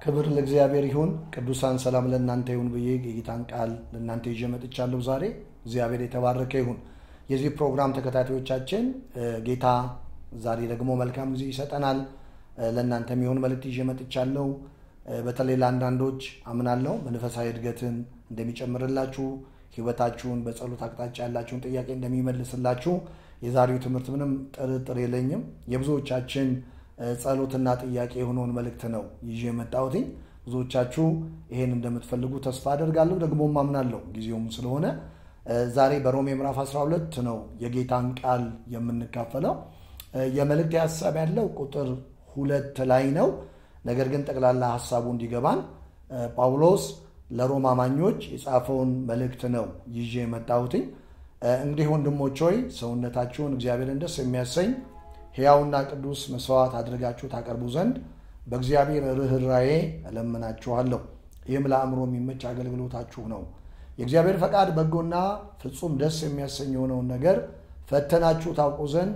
ክብር ለእግዚአብሔር ይሁን። ቅዱሳን ሰላም ለእናንተ ይሁን ብዬ የጌታን ቃል ለእናንተ ይዤ መጥቻለሁ ዛሬ። እግዚአብሔር የተባረከ ይሁን። የዚህ ፕሮግራም ተከታታዮቻችን ጌታ ዛሬ ደግሞ መልካም ጊዜ ይሰጠናል። ለእናንተ የሚሆን መልእክት ይዤ መጥቻለሁ። በተለይ ለአንዳንዶች አምናለሁ መንፈሳዊ እድገትን እንደሚጨምርላችሁ፣ ህይወታችሁን በጸሎት አቅጣጫ ያላችሁን ጥያቄ እንደሚመልስላችሁ የዛሬው ትምህርት ምንም ጥርጥር የለኝም። የብዙዎቻችን ጸሎትና ጥያቄ የሆነውን መልእክት ነው ይዤ የመጣሁትኝ። ብዙዎቻችሁ ይሄን እንደምትፈልጉ ተስፋ አደርጋለሁ፣ ደግሞም አምናለሁ ጊዜውም ስለሆነ ዛሬ በሮሜ ምዕራፍ 12 ነው የጌታን ቃል የምንካፈለው። የመልእክት ሀሳብ ያለው ቁጥር ሁለት ላይ ነው። ነገር ግን ጠቅላላ ሀሳቡ እንዲገባን ጳውሎስ ለሮማ አማኞች የጻፈውን መልእክት ነው ይዤ የመጣሁትኝ። እንግዲህ ወንድሞች ሆይ ሰውነታችሁን እግዚአብሔርን ደስ የሚያሰኝ ሕያውና ቅዱስ መስዋዕት አድርጋችሁ ታቀርቡ ዘንድ በእግዚአብሔር ርኅራዬ እለምናችኋለሁ። ይህም ለአእምሮ የሚመች አገልግሎታችሁ ነው። የእግዚአብሔር ፈቃድ በጎና ፍጹም ደስ የሚያሰኝ የሆነውን ነገር ፈተናችሁ ታውቁ ዘንድ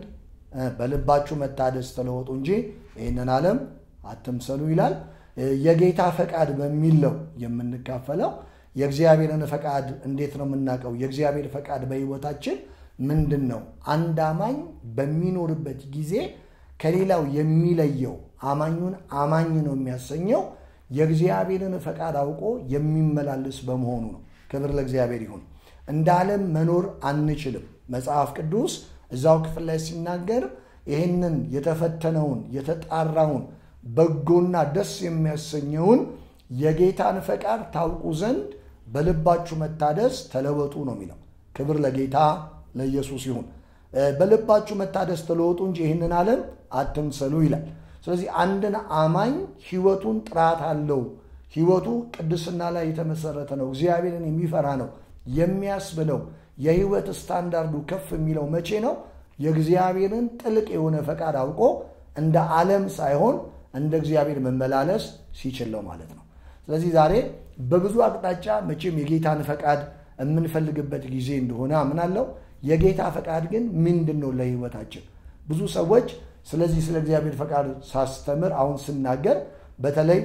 በልባችሁ መታደስ ተለወጡ እንጂ ይህንን ዓለም አትምሰሉ ይላል። የጌታ ፈቃድ በሚል ነው የምንካፈለው። የእግዚአብሔርን ፈቃድ እንዴት ነው የምናውቀው? የእግዚአብሔር ፈቃድ በሕይወታችን ምንድን ነው? አንድ አማኝ በሚኖርበት ጊዜ ከሌላው የሚለየው አማኙን አማኝ ነው የሚያሰኘው የእግዚአብሔርን ፈቃድ አውቆ የሚመላለስ በመሆኑ ነው። ክብር ለእግዚአብሔር ይሁን። እንደ ዓለም መኖር አንችልም። መጽሐፍ ቅዱስ እዛው ክፍል ላይ ሲናገር ይህንን የተፈተነውን የተጣራውን በጎና ደስ የሚያሰኘውን የጌታን ፈቃድ ታውቁ ዘንድ በልባችሁ መታደስ ተለወጡ ነው የሚለው። ክብር ለጌታ ለኢየሱስ ይሁን። በልባችሁ መታደስ ተለወጡ እንጂ ይህንን ዓለም አትምሰሉ ይላል። ስለዚህ አንድን አማኝ ሕይወቱን ጥራት አለው፣ ሕይወቱ ቅድስና ላይ የተመሰረተ ነው፣ እግዚአብሔርን የሚፈራ ነው የሚያስብለው የሕይወት ስታንዳርዱ ከፍ የሚለው መቼ ነው? የእግዚአብሔርን ጥልቅ የሆነ ፈቃድ አውቆ እንደ ዓለም ሳይሆን እንደ እግዚአብሔር መመላለስ ሲችል ነው ማለት ነው። ስለዚህ ዛሬ በብዙ አቅጣጫ መቼም የጌታን ፈቃድ የምንፈልግበት ጊዜ እንደሆነ አምናለሁ። የጌታ ፈቃድ ግን ምንድን ነው ለሕይወታችን? ብዙ ሰዎች ስለዚህ ስለ እግዚአብሔር ፈቃድ ሳስተምር አሁን ስናገር በተለይ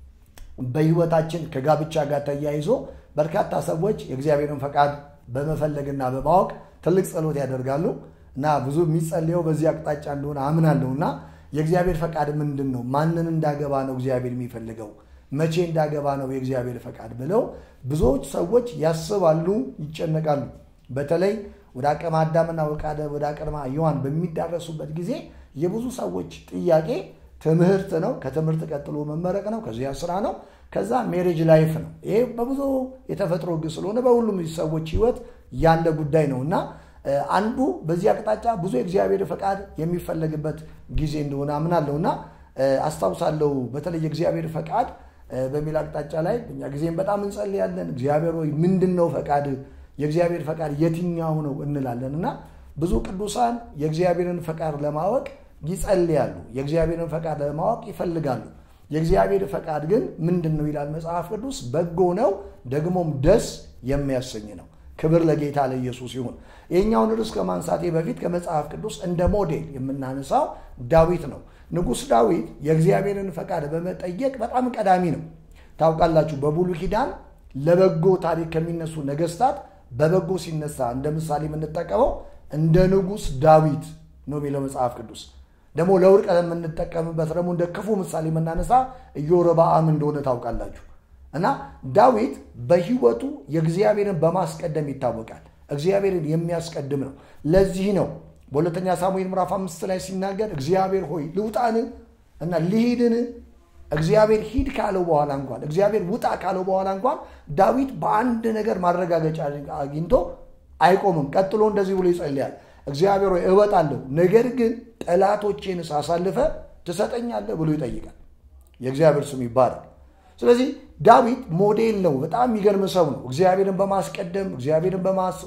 በሕይወታችን ከጋብቻ ጋር ተያይዞ በርካታ ሰዎች የእግዚአብሔርን ፈቃድ በመፈለግና በማወቅ ትልቅ ጸሎት ያደርጋሉ እና ብዙ የሚጸልየው በዚህ አቅጣጫ እንደሆነ አምናለሁ እና የእግዚአብሔር ፈቃድ ምንድን ነው? ማንን እንዳገባ ነው እግዚአብሔር የሚፈልገው? መቼ እንዳገባ ነው የእግዚአብሔር ፈቃድ ብለው ብዙዎች ሰዎች ያስባሉ፣ ይጨነቃሉ። በተለይ ወደ አቅመ አዳምና ወደ አቅመ ሔዋን በሚዳረሱበት ጊዜ የብዙ ሰዎች ጥያቄ ትምህርት ነው። ከትምህርት ቀጥሎ መመረቅ ነው። ከዚያ ስራ ነው። ከዛ ሜሬጅ ላይፍ ነው። ይሄ በብዙ የተፈጥሮ ሕግ ስለሆነ በሁሉም ሰዎች ሕይወት ያለ ጉዳይ ነው እና አንዱ በዚህ አቅጣጫ ብዙ የእግዚአብሔር ፈቃድ የሚፈለግበት ጊዜ እንደሆነ አምናለሁ እና አስታውሳለሁ። በተለይ የእግዚአብሔር ፈቃድ በሚል አቅጣጫ ላይ እኛ ጊዜም በጣም እንጸልያለን። እግዚአብሔር ወይ ምንድን ነው ፈቃድ? የእግዚአብሔር ፈቃድ የትኛው ነው እንላለን እና ብዙ ቅዱሳን የእግዚአብሔርን ፈቃድ ለማወቅ ይጸልያሉ። የእግዚአብሔርን ፈቃድ ለማወቅ ይፈልጋሉ። የእግዚአብሔር ፈቃድ ግን ምንድን ነው ይላል መጽሐፍ ቅዱስ። በጎ ነው ደግሞም ደስ የሚያሰኝ ነው። ክብር ለጌታ ለኢየሱስ ይሁን። ይህኛውን ርዕስ ከማንሳቴ በፊት ከመጽሐፍ ቅዱስ እንደ ሞዴል የምናነሳው ዳዊት ነው። ንጉሥ ዳዊት የእግዚአብሔርን ፈቃድ በመጠየቅ በጣም ቀዳሚ ነው። ታውቃላችሁ፣ በብሉይ ኪዳን ለበጎ ታሪክ ከሚነሱ ነገስታት በበጎ ሲነሳ እንደ ምሳሌ የምንጠቀመው እንደ ንጉሥ ዳዊት ነው የሚለው መጽሐፍ ቅዱስ። ደግሞ ለውድቀት የምንጠቀምበት ደግሞ እንደ ክፉ ምሳሌ የምናነሳ ኢዮርብዓም እንደሆነ ታውቃላችሁ። እና ዳዊት በሕይወቱ የእግዚአብሔርን በማስቀደም ይታወቃል። እግዚአብሔርን የሚያስቀድም ነው። ለዚህ ነው በሁለተኛ ሳሙኤል ምዕራፍ አምስት ላይ ሲናገር እግዚአብሔር ሆይ ልውጣን እና ልሂድን? እግዚአብሔር ሂድ ካለው በኋላ እንኳን እግዚአብሔር ውጣ ካለው በኋላ እንኳን ዳዊት በአንድ ነገር ማረጋገጫ አግኝቶ አይቆምም። ቀጥሎ እንደዚህ ብሎ ይጸልያል። እግዚአብሔር ሆይ እወጣለሁ፣ ነገር ግን ጠላቶቼን ሳሳልፈ ትሰጠኛለህ ብሎ ይጠይቃል። የእግዚአብሔር ስም ይባላል። ስለዚህ ዳዊት ሞዴል ነው። በጣም የሚገርም ሰው ነው። እግዚአብሔርን በማስቀደም እግዚአብሔርን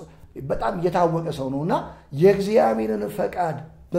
በጣም የታወቀ ሰው ነው እና የእግዚአብሔርን ፈቃድ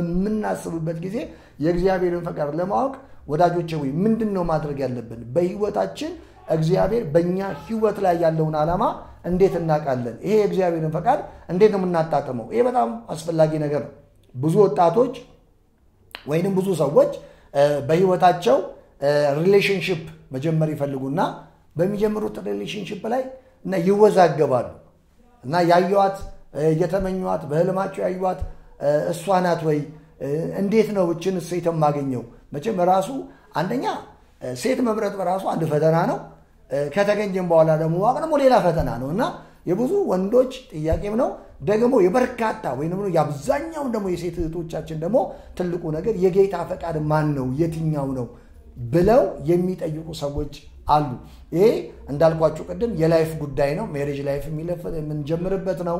በምናስብበት ጊዜ የእግዚአብሔርን ፈቃድ ለማወቅ ወዳጆቼ ወይ ምንድን ነው ማድረግ ያለብን? በህይወታችን እግዚአብሔር በእኛ ህይወት ላይ ያለውን ዓላማ እንዴት እናውቃለን? ይሄ የእግዚአብሔርን ፈቃድ እንዴት ነው የምናጣጥመው? ይሄ በጣም አስፈላጊ ነገር ነው። ብዙ ወጣቶች ወይንም ብዙ ሰዎች በህይወታቸው ሪሌሽንሽፕ መጀመር ይፈልጉና በሚጀምሩት ሪሌሽንሽፕ ላይ እና ይወዛገባሉ እና ያዩዋት እየተመኟት በህልማቸው ያዩዋት እሷ ናት ወይ እንዴት ነው እችን ሴት የማገኘው? መቼም ራሱ አንደኛ ሴት መምረጥ በራሱ አንድ ፈተና ነው። ከተገኘም በኋላ ደግሞ ማወቅ ደግሞ ሌላ ፈተና ነው እና የብዙ ወንዶች ጥያቄም ነው ደግሞ የበርካታ ወይም ደግሞ የአብዛኛውን ደግሞ የሴት እህቶቻችን ደግሞ ትልቁ ነገር የጌታ ፈቃድ ማን ነው የትኛው ነው ብለው የሚጠይቁ ሰዎች አሉ። ይሄ እንዳልኳችሁ ቅድም የላይፍ ጉዳይ ነው። ሜሬጅ ላይፍ የምንጀምርበት ነው።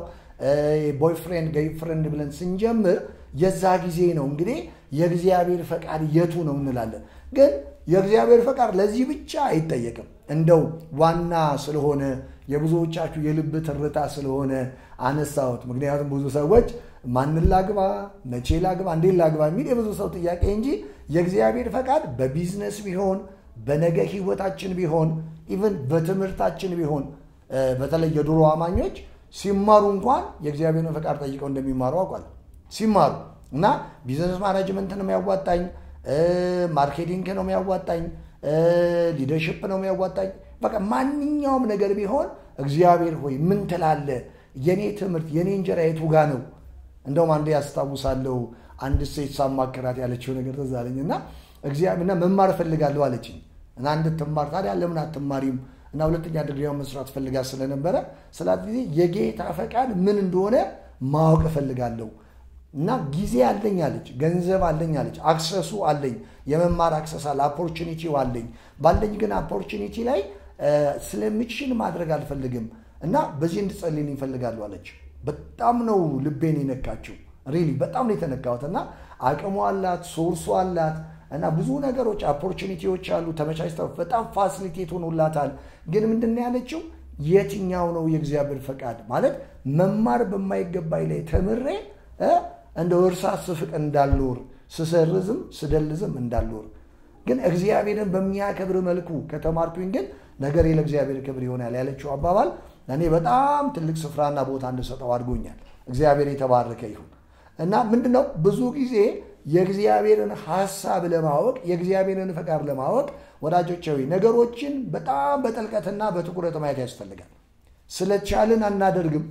ቦይፍሬንድ ገይፍሬንድ ብለን ስንጀምር የዛ ጊዜ ነው እንግዲህ የእግዚአብሔር ፈቃድ የቱ ነው እንላለን። ግን የእግዚአብሔር ፈቃድ ለዚህ ብቻ አይጠየቅም። እንደው ዋና ስለሆነ የብዙዎቻችሁ የልብ ትርታ ስለሆነ አነሳሁት። ምክንያቱም ብዙ ሰዎች ማንን ላግባ፣ መቼ ላግባ፣ እንዴት ላግባ የሚል የብዙ ሰው ጥያቄ እንጂ የእግዚአብሔር ፈቃድ በቢዝነስ ቢሆን በነገ ህይወታችን ቢሆን ኢቨን በትምህርታችን ቢሆን በተለይ የድሮ አማኞች ሲማሩ እንኳን የእግዚአብሔርን ፈቃድ ጠይቀው እንደሚማሩ አውቃል። ሲማሩ እና ቢዝነስ ማናጅመንት ነው የሚያዋጣኝ፣ ማርኬቲንግ ነው የሚያዋጣኝ፣ ሊደርሽፕ ነው የሚያዋጣኝ፣ በቃ ማንኛውም ነገር ቢሆን እግዚአብሔር ሆይ ምን ትላለ? የኔ ትምህርት የኔ እንጀራ የቱ ጋ ነው? እንደውም አንዴ ያስታውሳለሁ አንድ ሴት ሳማከራት ያለችው ነገር ትዝ አለኝ እና እግዚአብሔርና መማር እፈልጋለሁ አለችኝ እና እንድትማር ታዲያ ለምን አትማሪም? እና ሁለተኛ ድግሪያውን መስራት ፈልጋ ስለነበረ ስላት ጊዜ የጌታ ፈቃድ ምን እንደሆነ ማወቅ እፈልጋለሁ እና ጊዜ አለኝ አለች፣ ገንዘብ አለኝ አለች፣ አክሰሱ አለኝ፣ የመማር አክሰስ አለ፣ አፖርቹኒቲው አለኝ። ባለኝ ግን አፖርቹኒቲ ላይ ስለምችል ማድረግ አልፈልግም እና በዚህ እንድጸልይልኝ ይፈልጋሉ አለች። በጣም ነው ልቤን የነካችው። ሪሊ በጣም ነው የተነካሁት እና አቅሙ አላት፣ ሶርሱ አላት እና ብዙ ነገሮች ኦፖርቹኒቲዎች አሉ ተመቻችተው በጣም ፋሲሊቴት ሆኖላታል። ግን ምንድን ነው ያለችው? የትኛው ነው የእግዚአብሔር ፈቃድ ማለት መማር በማይገባኝ ላይ ተምሬ እንደ እርሳስ ስፍቅ እንዳልኖር ስሰርዝም ስደልዝም እንዳልኖር ግን እግዚአብሔርን በሚያከብር መልኩ ከተማርኩኝ ግን ነገሬ ለእግዚአብሔር ክብር ይሆናል ያለችው አባባል እኔ በጣም ትልቅ ስፍራና ቦታ እንድሰጠው አድርጎኛል። እግዚአብሔር የተባረከ ይሁን እና ምንድን ነው ብዙ ጊዜ የእግዚአብሔርን ሐሳብ ለማወቅ የእግዚአብሔርን ፈቃድ ለማወቅ ወዳጆቻዊ ነገሮችን በጣም በጥልቀትና በትኩረት ማየት ያስፈልጋል። ስለቻልን አናደርግም፣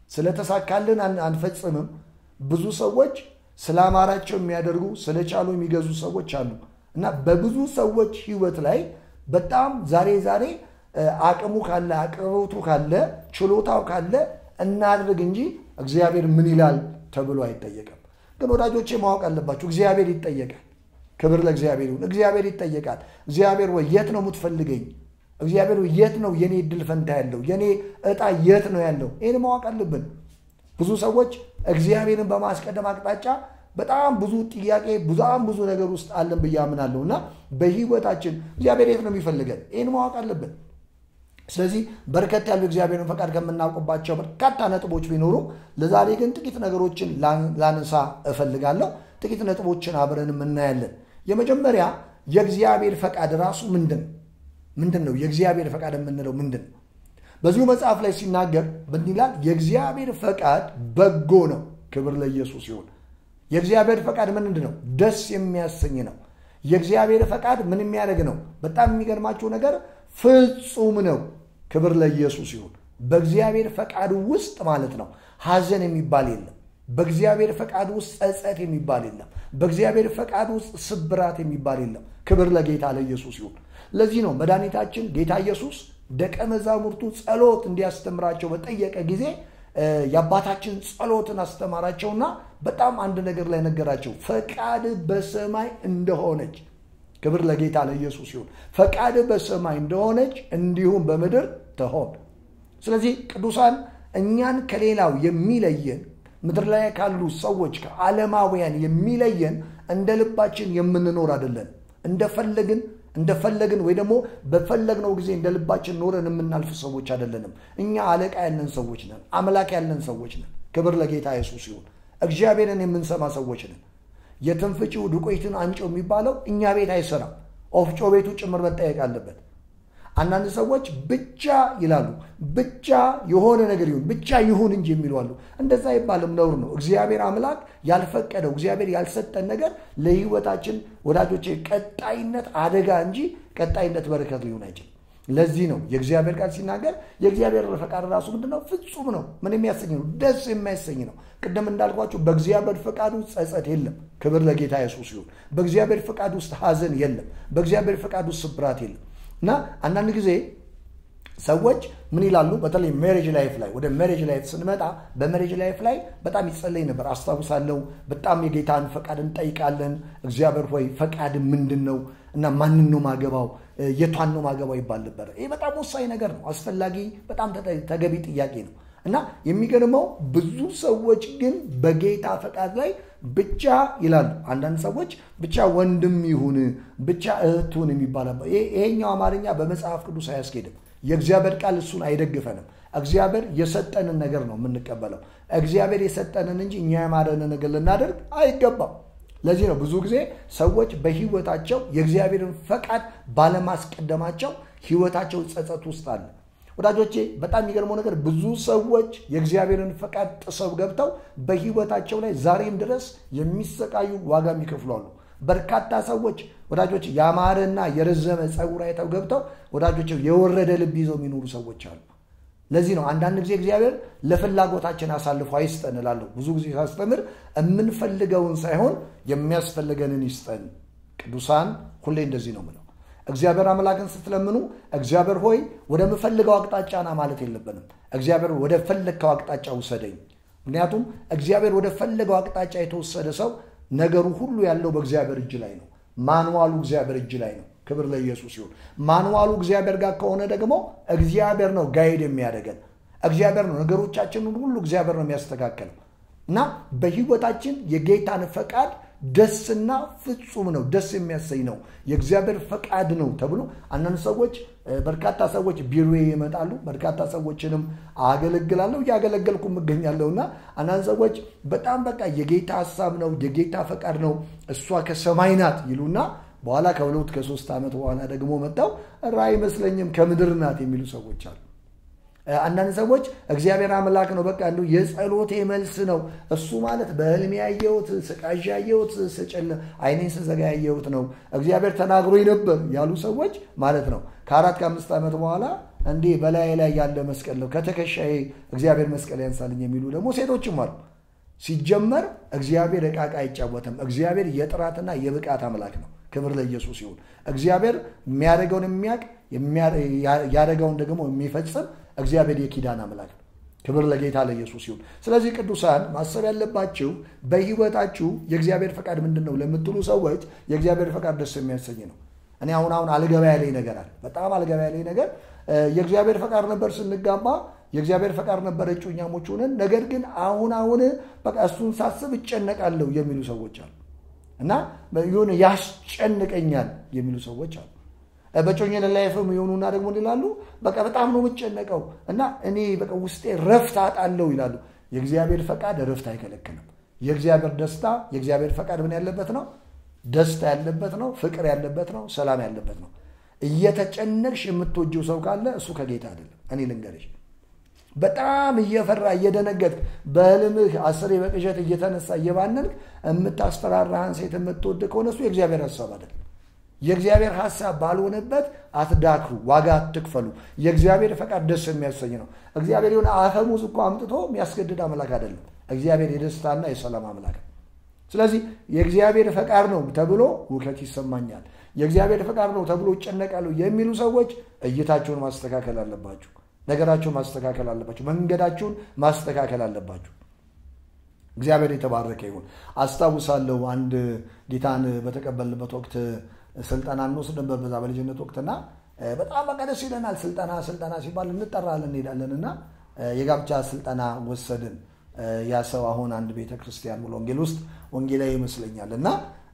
ስለተሳካልን አንፈጽምም። ብዙ ሰዎች ስላማራቸው የሚያደርጉ ስለቻሉ የሚገዙ ሰዎች አሉ እና በብዙ ሰዎች ሕይወት ላይ በጣም ዛሬ ዛሬ አቅሙ ካለ አቅርቦቱ ካለ ችሎታው ካለ እናድርግ እንጂ እግዚአብሔር ምን ይላል ተብሎ አይጠየቅም። ግን ወዳጆቼ ማወቅ አለባችሁ፣ እግዚአብሔር ይጠየቃል። ክብር ለእግዚአብሔር ይሁን። እግዚአብሔር ይጠየቃል። እግዚአብሔር ወይ የት ነው የምትፈልገኝ? እግዚአብሔር ወይ የት ነው የኔ እድል ፈንታ ያለው? የኔ እጣ የት ነው ያለው? ይህን ማወቅ አለብን። ብዙ ሰዎች እግዚአብሔርን በማስቀደም አቅጣጫ በጣም ብዙ ጥያቄ በጣም ብዙ ነገር ውስጥ አለን ብዬ አምናለሁ እና በህይወታችን እግዚአብሔር የት ነው የሚፈልገን? ይህን ማወቅ አለብን። ስለዚህ በርከት ያሉ እግዚአብሔርን ፈቃድ ከምናውቅባቸው በርካታ ነጥቦች ቢኖሩ ለዛሬ ግን ጥቂት ነገሮችን ላነሳ እፈልጋለሁ። ጥቂት ነጥቦችን አብረን እናያለን። የመጀመሪያ የእግዚአብሔር ፈቃድ ራሱ ምንድን ምንድን ነው? የእግዚአብሔር ፈቃድ የምንለው ምንድን ነው? በዚሁ መጽሐፍ ላይ ሲናገር ምን ይላል? የእግዚአብሔር ፈቃድ በጎ ነው። ክብር ለኢየሱስ ይሁን። የእግዚአብሔር ፈቃድ ምንድን ነው? ደስ የሚያሰኝ ነው። የእግዚአብሔር ፈቃድ ምን የሚያደርግ ነው? በጣም የሚገርማችሁ ነገር ፍጹም ነው። ክብር ለኢየሱስ ይሁን። በእግዚአብሔር ፈቃድ ውስጥ ማለት ነው ሐዘን የሚባል የለም። በእግዚአብሔር ፈቃድ ውስጥ ጸጸት የሚባል የለም። በእግዚአብሔር ፈቃድ ውስጥ ስብራት የሚባል የለም። ክብር ለጌታ ለኢየሱስ ይሁን። ለዚህ ነው መድኃኒታችን ጌታ ኢየሱስ ደቀ መዛሙርቱ ጸሎት እንዲያስተምራቸው በጠየቀ ጊዜ የአባታችን ጸሎትን አስተማራቸውና በጣም አንድ ነገር ላይ ነገራቸው። ፈቃድ በሰማይ እንደሆነች ክብር ለጌታ ለኢየሱስ ይሁን። ፈቃድ በሰማይ እንደሆነች እንዲሁም በምድር ትሆን። ስለዚህ ቅዱሳን እኛን ከሌላው የሚለየን ምድር ላይ ካሉ ሰዎች ከዓለማውያን የሚለየን እንደ ልባችን የምንኖር አይደለን። እንደፈለግን እንደፈለግን ወይ ደግሞ በፈለግነው ጊዜ እንደ ልባችን ኖረን የምናልፍ ሰዎች አይደለንም። እኛ አለቃ ያለን ሰዎች ነን። አምላክ ያለን ሰዎች ነን። ክብር ለጌታ ኢየሱስ ይሁን። እግዚአብሔርን የምንሰማ ሰዎች ነን። የትንፍጪው ዱቄትን አንጨው የሚባለው እኛ ቤት አይሰራም። ኦፍጮ ቤቱ ጭምር መጠየቅ አለበት። አንዳንድ ሰዎች ብቻ ይላሉ። ብቻ የሆነ ነገር ይሁን ብቻ ይሁን እንጂ የሚሉ አሉ። እንደዛ አይባልም፣ ነውር ነው። እግዚአብሔር አምላክ ያልፈቀደው እግዚአብሔር ያልሰጠን ነገር ለህይወታችን ወዳጆቼ ቀጣይነት አደጋ እንጂ ቀጣይነት በረከት ሊሆን አይችልም። ለዚህ ነው የእግዚአብሔር ቃል ሲናገር የእግዚአብሔር ፈቃድ ራሱ ምንድን ነው? ፍጹም ነው። ምን የሚያሰኝ ነው? ደስ የሚያሰኝ ነው። ቅድም እንዳልኳቸው በእግዚአብሔር ፈቃድ ውስጥ ጸጸት የለም። ክብር ለጌታ ኢየሱስ ይሁን። በእግዚአብሔር ፈቃድ ውስጥ ሐዘን የለም። በእግዚአብሔር ፈቃድ ውስጥ ስብራት የለም። እና አንዳንድ ጊዜ ሰዎች ምን ይላሉ? በተለይ ሜሬጅ ላይፍ ላይ ወደ ሜሬጅ ላይፍ ስንመጣ በሜሬጅ ላይፍ ላይ በጣም ይጸለይ ነበር አስታውሳለሁ። በጣም የጌታን ፈቃድ እንጠይቃለን። እግዚአብሔር ሆይ ፈቃድ ምንድን ነው እና ማንን ነው ማገባው፣ የቷን ነው ማገባው ይባል ነበር። ይህ በጣም ወሳኝ ነገር ነው። አስፈላጊ በጣም ተገቢ ጥያቄ ነው። እና የሚገርመው ብዙ ሰዎች ግን በጌታ ፈቃድ ላይ ብቻ ይላሉ። አንዳንድ ሰዎች ብቻ ወንድም ይሁን ብቻ እህቱን የሚባል ይሄኛው አማርኛ በመጽሐፍ ቅዱስ አያስኬድም። የእግዚአብሔር ቃል እሱን አይደግፈንም። እግዚአብሔር የሰጠንን ነገር ነው የምንቀበለው። እግዚአብሔር የሰጠንን እንጂ እኛ የማረንን ነገር ልናደርግ አይገባም። ለዚህ ነው ብዙ ጊዜ ሰዎች በህይወታቸው የእግዚአብሔርን ፈቃድ ባለማስቀደማቸው ህይወታቸው ጸጸት ውስጥ አለ። ወዳጆቼ በጣም የሚገርመው ነገር ብዙ ሰዎች የእግዚአብሔርን ፈቃድ ጥሰው ገብተው በህይወታቸው ላይ ዛሬም ድረስ የሚሰቃዩ ዋጋ የሚከፍሉ አሉ። በርካታ ሰዎች ወዳጆች ያማረና የረዘመ ፀጉር አይተው ገብተው ወዳጆች የወረደ ልብ ይዘው የሚኖሩ ሰዎች አሉ። ለዚህ ነው አንዳንድ ጊዜ እግዚአብሔር ለፍላጎታችን አሳልፎ አይስጠን እላለሁ። ብዙ ጊዜ ሳስተምር የምንፈልገውን ሳይሆን የሚያስፈልገንን ይስጠን። ቅዱሳን ሁሌ እንደዚህ ነው ምለው። እግዚአብሔር አምላክን ስትለምኑ እግዚአብሔር ሆይ ወደምፈልገው አቅጣጫ ና ማለት የለብንም። እግዚአብሔር ወደ ፈለግከው አቅጣጫ ውሰደኝ። ምክንያቱም እግዚአብሔር ወደ ፈለገው አቅጣጫ የተወሰደ ሰው ነገሩ ሁሉ ያለው በእግዚአብሔር እጅ ላይ ነው። ማንዋሉ እግዚአብሔር እጅ ላይ ነው። ክብር ለኢየሱስ ይሁን። ማንዋሉ እግዚአብሔር ጋር ከሆነ ደግሞ እግዚአብሔር ነው ጋይድ የሚያደርገን። እግዚአብሔር ነው ነገሮቻችንን ሁሉ እግዚአብሔር ነው የሚያስተካከለው እና በህይወታችን የጌታን ፈቃድ ደስና ፍጹም ነው፣ ደስ የሚያሰኝ ነው፣ የእግዚአብሔር ፈቃድ ነው ተብሎ አንዳንድ ሰዎች በርካታ ሰዎች ቢሮዬ ይመጣሉ። በርካታ ሰዎችንም አገለግላለሁ እያገለገልኩም እገኛለሁ እና አንዳንድ ሰዎች በጣም በቃ የጌታ ሀሳብ ነው የጌታ ፈቃድ ነው እሷ ከሰማይ ናት ይሉና በኋላ ከሁለት ከሶስት ዓመት በኋላ ደግሞ መጣው ራ አይመስለኝም ከምድር ናት የሚሉ ሰዎች አሉ። አንዳንድ ሰዎች እግዚአብሔር አምላክ ነው በቃ እንዲሁ የጸሎቴ መልስ ነው እሱ ማለት በህልሜ ያየሁት ስቃዥ ያየሁት ስጭል አይኔን ስዘጋ ያየሁት ነው እግዚአብሔር ተናግሮኝ ነበር ያሉ ሰዎች ማለት ነው። ከአራት ከአምስት ዓመት በኋላ እንዲህ በላይ ላይ ያለ መስቀል ነው ከትከሻዬ እግዚአብሔር መስቀል ያንሳልኝ የሚሉ ደግሞ ሴቶችም አሉ። ሲጀመር እግዚአብሔር ዕቃ ዕቃ አይጫወትም። እግዚአብሔር የጥራትና የብቃት አምላክ ነው። ክብር ለኢየሱስ ይሁን። እግዚአብሔር የሚያደርገውን የሚያውቅ ያደረገውን ደግሞ የሚፈጽም እግዚአብሔር የኪዳን አምላክ ነው። ክብር ለጌታ ለኢየሱስ ይሁን። ስለዚህ ቅዱሳን ማሰብ ያለባችሁ በህይወታችሁ የእግዚአብሔር ፈቃድ ምንድን ነው ለምትሉ ሰዎች የእግዚአብሔር ፈቃድ ደስ የሚያሰኝ ነው። እኔ አሁን አሁን አልገባ ያለኝ ነገር አለ። በጣም አልገባ ያለኝ ነገር የእግዚአብሔር ፈቃድ ነበር ስንጋባ የእግዚአብሔር ፈቃድ ነበር እጮኛሞች ሆነን፣ ነገር ግን አሁን አሁን በቃ እሱን ሳስብ እጨነቃለሁ የሚሉ ሰዎች አሉ እና የሆነ ያስጨንቀኛል የሚሉ ሰዎች አሉ። በጮኝነት ላይፍም የሆኑና ደግሞ ይላሉ በቃ በጣም ነው የምጨነቀው እና እኔ በቃ ውስጤ ረፍት አጣለው ይላሉ። የእግዚአብሔር ፈቃድ ረፍት አይከለክልም። የእግዚአብሔር ደስታ የእግዚአብሔር ፈቃድ ምን ያለበት ነው? ደስታ ያለበት ነው። ፍቅር ያለበት ነው። ሰላም ያለበት ነው። እየተጨነቅሽ የምትወጂው ሰው ካለ እሱ ከጌታ አይደለም። እኔ ልንገርሽ፣ በጣም እየፈራ እየደነገጥክ በህልምህ አስሬ በቅዠት እየተነሳ እየባነንክ የምታስፈራራህን ሴት የምትወድ ከሆነ እሱ የእግዚአብሔር ሀሳብ አይደለም። የእግዚአብሔር ሀሳብ ባልሆነበት አትዳክሩ፣ ዋጋ አትክፈሉ። የእግዚአብሔር ፈቃድ ደስ የሚያሰኝ ነው። እግዚአብሔር የሆነ አፈሙዝ እኮ አምጥቶ የሚያስገድድ አምላክ አይደለም። እግዚአብሔር የደስታና የሰላም አምላክ ነው። ስለዚህ የእግዚአብሔር ፈቃድ ነው ተብሎ ውከት ይሰማኛል፣ የእግዚአብሔር ፈቃድ ነው ተብሎ ይጨነቃሉ የሚሉ ሰዎች እይታችሁን ማስተካከል አለባችሁ። ነገራችሁን ማስተካከል አለባችሁ። መንገዳችሁን ማስተካከል አለባችሁ። እግዚአብሔር የተባረከ ይሁን። አስታውሳለሁ አንድ ጌታን በተቀበልንበት ወቅት ስልጠና እንወስድ ነበር በዛ በልጅነት ወቅትና በጣም በቃ ደስ ይለናል። ስልጠና ስልጠና ሲባል እንጠራለን እንሄዳለን እና የጋብቻ ስልጠና ወሰድን። ያ ሰው አሁን አንድ ቤተ ክርስቲያን ሙሉ ወንጌል ውስጥ ወንጌላዊ ይመስለኛል እና